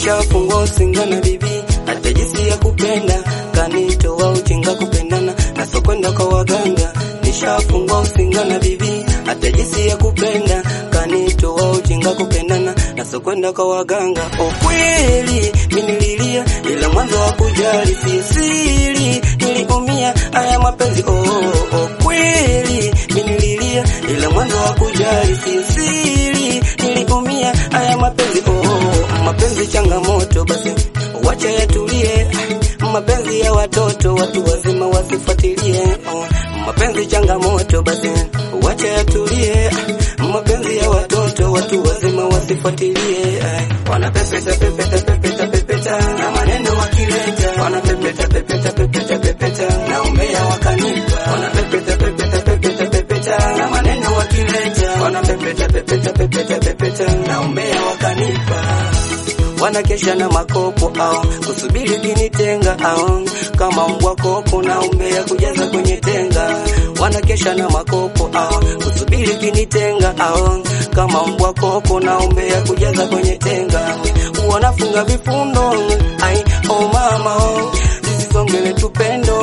nishafungwa usinga na bibi, hata jinsi ya kupenda kanitoa ujinga kupendana na sokwenda kwa waganga. Nishafungwa usinga na bibi, hata jinsi ya kupenda kanitoa ujinga kupendana na sokwenda kwa waganga. Ukweli mimi nililia, ila mwanzo wa kujali si siri, niliumia haya mapenzi oh, oh, oh. Kweli mimi nililia, ila mwanzo wa kujali si siri, niliumia haya mapenzi oh, oh. Mapenzi changamoto, basi wacha yatulie. Mapenzi ya watoto, watu wazima wasifuatilie. Oh, mapenzi changamoto, basi wacha yatulie. Mapenzi ya watoto, watu wazima wasifuatilie. Wanapepeta pepeta pepeta pepeta na maneno wakileta, wanapepeta pepeta pepeta pepeta na umbea wakanipa, wanapepeta pepeta pepeta pepeta na maneno wakileta, wanapepeta pepeta pepeta pepeta na umbea wakanipa wanakesha na makopo au kusubiri kinitenga au kama mbwa koko na umbea kujaza kwenye tenga. Wanakesha na makopo au kusubiri kinitenga au kama mbwa koko na umbea kujaza kwenye tenga. Wanafunga vifundo ai oh mama oh zisongele tupendo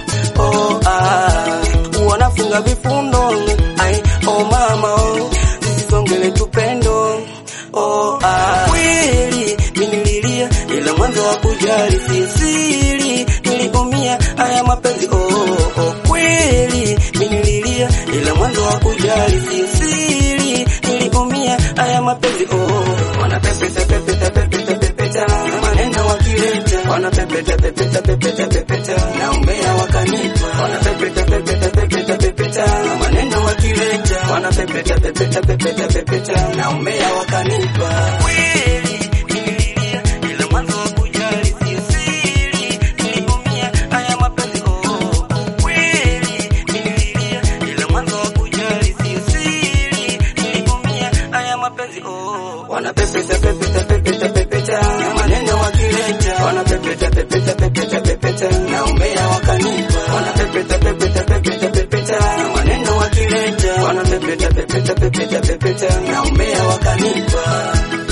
oh ah wanafunga vifundo ai oh mama oh zisongele tupendo oh ah kweli mimi nililia, ila mwanzo wa kujali si siri, niliumia haya mapenzi oh, oh, oh. Kweli mimi nililia, ila mwanzo wa kujali si siri, niliumia haya mapenzi oh, oh. Wanapepeta pepeta pepeta pepeta na maneno wakileta, wanapepeta pepeta pepeta pepeta na umbea wakanipa, wanapepeta pepeta pepeta pepeta na maneno wakileta, wanapepeta pepeta pepeta pepeta na umbea wakanipa kweli nililia, ila mwanzo wa kujali sio siri, niliumia haya mapenzi oh, oh. Kweli nililia, ila mwanzo wa kujali sio siri, niliumia haya mapenzi oh. Wanapepeta pepeta pepeta pepeta na maneno wakileta, wanapepeta pepeta pepeta pepeta na umbea wakanipa, wanapepeta pepeta pepeta pepeta na maneno wakileta, wanapepeta pepeta pepeta pepeta na umbea wakanipa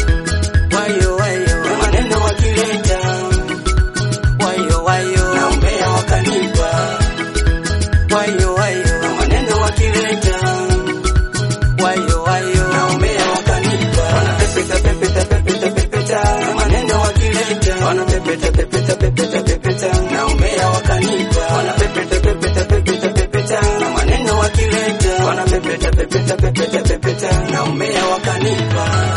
wayo wayo na maneno wakileta wayo wayo na umbea wakanipa wayo wayo na maneno wakileta wayo wayo na umbea wakanipa wanapepeta pepeta pepeta pepeta na maneno wakileta wanapepeta pepeta pepeta pepeta na umbea wakanipa wanapepeta pepeta pepeta pepeta na maneno wakileta wanapepeta pepeta pepeta pepeta na umbea wakanipa